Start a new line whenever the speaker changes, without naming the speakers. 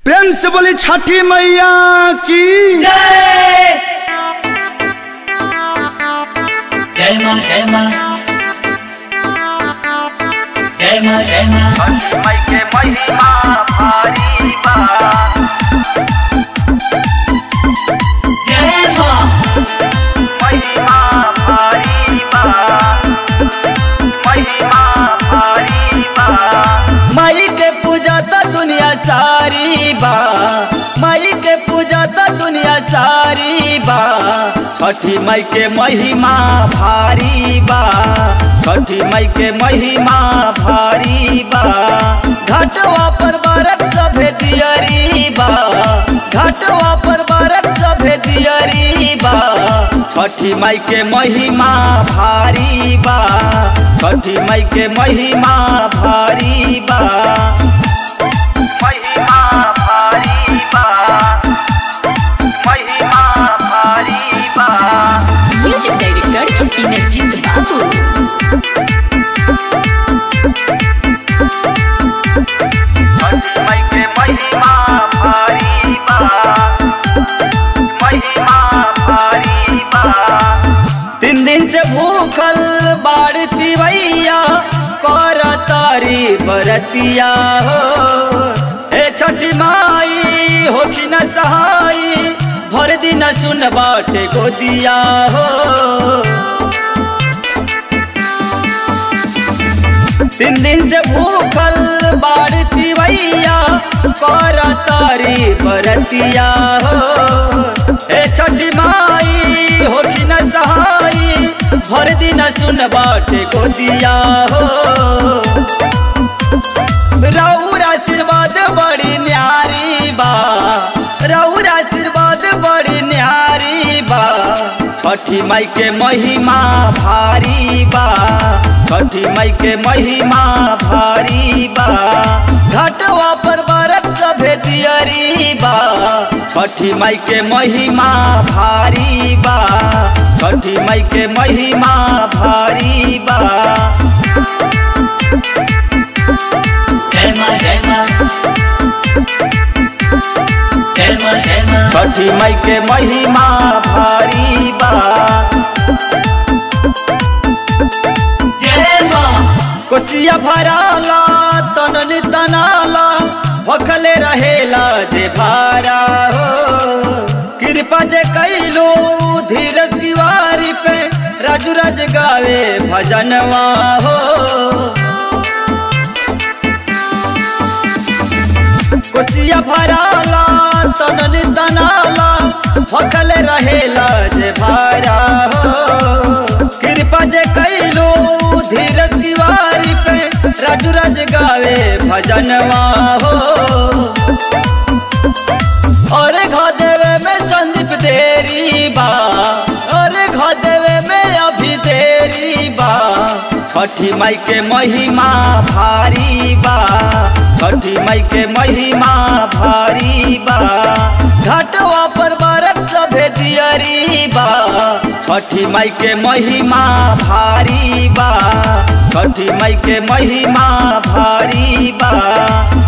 प्रेम से बोली छठी मैया की
जय जय मां जय मां जय मां जय मां जय मां
माई के पूजा तो दुनिया सारी बा माई के पूजा तो दुनिया सारी बा छठी माई के महिमा भारी बा छठी माई के महिमा भारी बा घाटवा पर बरत सभे दियरी बा घाटवा पर बरत सभे दियरी बा छठी माई के महिमा भारी बा छठी माई के महिमा भारी बा महिमा भारी बा महिमा भारी बा
म्यूजिक डायरेक्टर इनरजीत बाबू
छठी माई के महिमा भारी बा महिमा भारी बा तीन दिन से भूखल बाड़ती भैया कर तारी बरतिया हो ए छठी माई हो कि न सहाई भर दिन सुन बाटे गोदिया हो तीन दिन से भूखल बाड़ती भैया कर तारी बरतिया हो ए छठी माई हो कि न सहाई भर दिन सुन बाटे गोदिया हो रौर आशीर्वाद बड़ी न्यारी बा रौर आशीर्वाद बड़ी न्यारी बा छठी माई के महिमा भारी बा छठी माई के महिमा भारी बा घाटवा पर बरत सभे दियरी बा छठी माई के महिमा भारी बा छठी माई के महिमा भारी बा
जय मां जय मां जय मां जय मां
छठी माई के महिमा भारी बा
जय मां
कोसिया भराला तनन तनाला भखले रहेला जे भारा हो कृपा जे कैलो धीरज तिवारी पे राजू राज गावे भजनवा हो कोसिया भराला तनन तनाला भखल रहेला जे भारा हो कृपा जे कैलो धीरज तिवारी पे राजू राज गावे भजनवा हो और घ देवे में संदीप देरी बा और घ देवे में अभी देरी बा छठी माई के महिमा भारी बा छठी माई के महिमा भारी बा घाटवा पर बरत सभे दियरी बा छठी माई के महिमा भारी बा छठी माई के महिमा भारी बा